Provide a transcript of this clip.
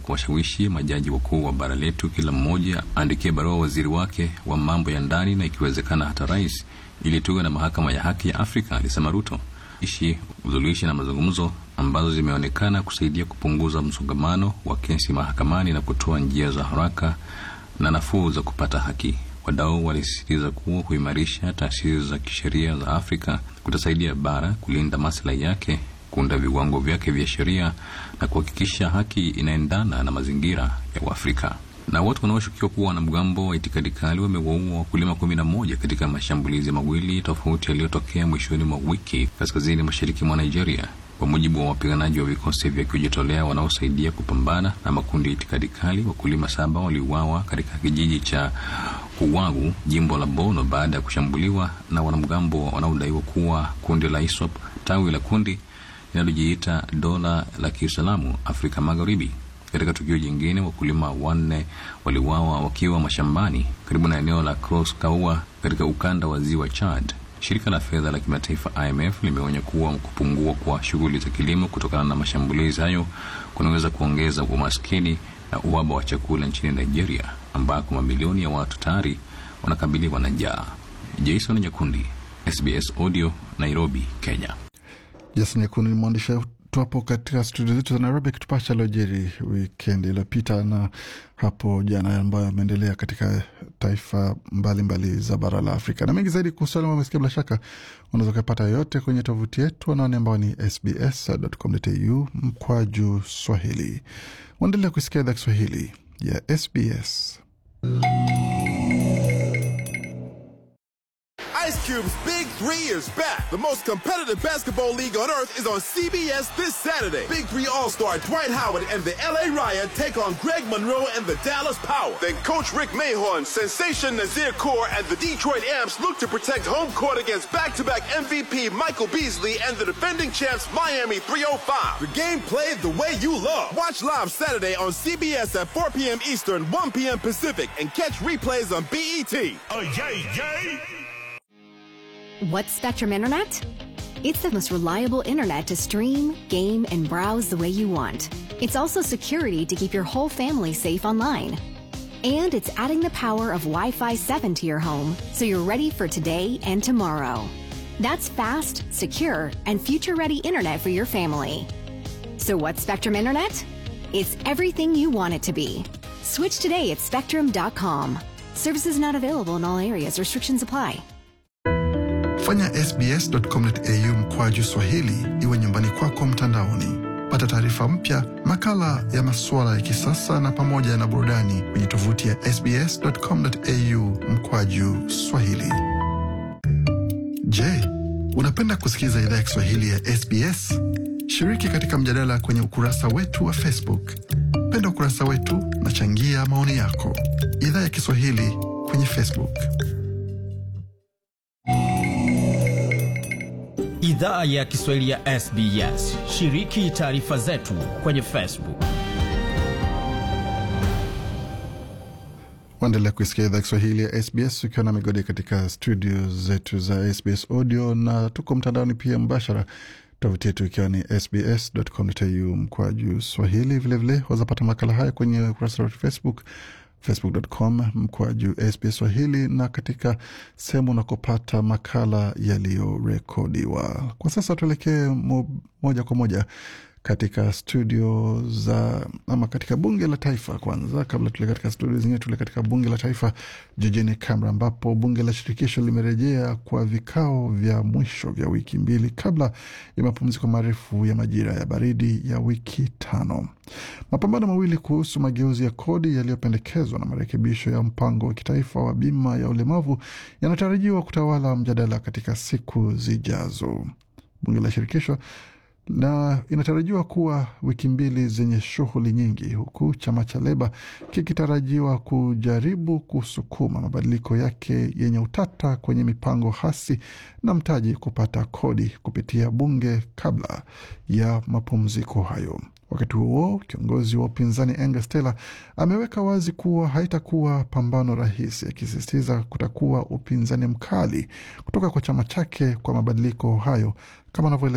kuwashawishi majaji wakuu wa bara letu, kila mmoja aandikie barua waziri wake wa mambo ya ndani na ikiwezekana hata rais, ili tuwe na mahakama ya haki ya Afrika, alisema Ruto. Ishi usuluhishi na mazungumzo ambazo zimeonekana kusaidia kupunguza msongamano wa kesi mahakamani na kutoa njia za haraka na nafuu za kupata haki. Wadau walisisitiza kuwa kuimarisha taasisi za kisheria za Afrika kutasaidia bara kulinda maslahi yake, kuunda viwango vyake vya sheria na kuhakikisha haki inaendana na mazingira ya Uafrika. Na watu wanaoshukiwa kuwa wanamgambo wa itikadi kali wamewaua wakulima kumi na moja katika mashambulizi mawili tofauti yaliyotokea mwishoni mwa wiki kaskazini mashariki mwa Nigeria, kwa mujibu wa wapiganaji wa vikosi vya kujitolea wanaosaidia kupambana na makundi ya itikadi kali. Wakulima saba waliuawa katika kijiji cha Kuwagu, jimbo la Bono, baada ya kushambuliwa na wanamgambo wanaodaiwa kuwa kundi la ISWAP, tawi la kundi linalojiita dola la Kiislamu Afrika Magharibi. Katika tukio jingine, wakulima wanne waliuawa wakiwa mashambani karibu na eneo la Cross Kaua katika ukanda wa ziwa Chad. Shirika la fedha la kimataifa IMF limeonya kuwa kupungua kwa shughuli za kilimo kutokana na mashambulizi hayo kunaweza kuongeza umaskini na uhaba wa chakula nchini Nigeria, ambako mamilioni ya watu tayari wanakabiliwa na njaa. Jason Nyakundi, SBS Audio, Nairobi, Kenya. Jason Nyakundi ni mwandishi wetu hapo katika studio zetu za Nairobi akitupasha aliojiri wikendi iliyopita na hapo jana ambayo ameendelea katika taifa mbalimbali mbali za bara la Afrika na mengi zaidi kuhusu alama umesikia, bila shaka unaweza ukapata yote kwenye tovuti yetu anaone ambao ni sbs.com.au mkwaju Swahili. Waendelea kusikia idhaa Kiswahili ya SBS. Ice Cube's Big Three is back. The most competitive basketball league on earth is on CBS this Saturday. Big Three All-Star Dwight Howard and the LA Riot take on Greg Monroe and the Dallas Power. Then Coach Rick Mahorn, Sensation Nazir Kaur, and the Detroit Amps look to protect home court against back-to-back MVP Michael Beasley and the defending champs Miami 305. The game played the way you love. Watch live Saturday on CBS at 4 p.m. Eastern, 1 p.m. Pacific, and catch replays on BET. Oh, yay, yay! What's Spectrum Internet? It's the most reliable internet to stream, game, and browse the way you want. It's also security to keep your whole family safe online. And it's adding the power of Wi Fi 7 to your home so you're ready for today and tomorrow. That's fast, secure, and future ready internet for your family. So, what's Spectrum Internet? It's everything you want it to be. Switch today at spectrum.com. Services not available in all areas, restrictions apply. Fanya sbs.com.au mkwaju Swahili iwe nyumbani kwako mtandaoni. Pata taarifa mpya, makala ya masuala ya kisasa na pamoja na burudani kwenye tovuti ya sbs.com.au mkwaju Swahili. Je, unapenda kusikiliza idhaa ya Kiswahili ya SBS? Shiriki katika mjadala kwenye ukurasa wetu wa Facebook. Penda ukurasa wetu na changia maoni yako. Idhaa ya Kiswahili kwenye Facebook. Idhaa ya Kiswahili ya SBS. Shiriki taarifa zetu kwenye Facebook. Waendelea kuisikia idhaa Kiswahili ya SBS ukiwa na migodi katika studio zetu za SBS Audio na tuko mtandaoni pia mbashara, tovuti yetu ikiwa ni sbs.com.au mkwaju Swahili. Vilevile wazapata makala haya kwenye ukurasa wa Facebook facebook.com mkwaju SBS Swahili na katika sehemu unakopata makala yaliyorekodiwa. Kwa sasa tuelekee mo, moja kwa moja katika studio za ama katika bunge la taifa. Kwanza, kabla tule katika studio zingine, tule katika bunge la taifa jijini Canberra, ambapo bunge la shirikisho limerejea kwa vikao vya mwisho vya wiki mbili kabla ya mapumziko marefu ya majira ya baridi ya wiki tano. Mapambano mawili kuhusu mageuzi ya kodi yaliyopendekezwa na marekebisho ya mpango wa kitaifa wa bima ya ulemavu yanatarajiwa kutawala mjadala katika siku zijazo. Bunge la shirikisho na inatarajiwa kuwa wiki mbili zenye shughuli nyingi, huku chama cha Leba kikitarajiwa kujaribu kusukuma mabadiliko yake yenye utata kwenye mipango hasi na mtaji kupata kodi kupitia bunge kabla ya mapumziko hayo. Wakati huo kiongozi wa upinzani Angus Taylor ameweka wazi kuwa haitakuwa pambano rahisi, akisisitiza kutakuwa upinzani mkali kutoka kwa chama chake kwa mabadiliko hayo kama anavyoeleza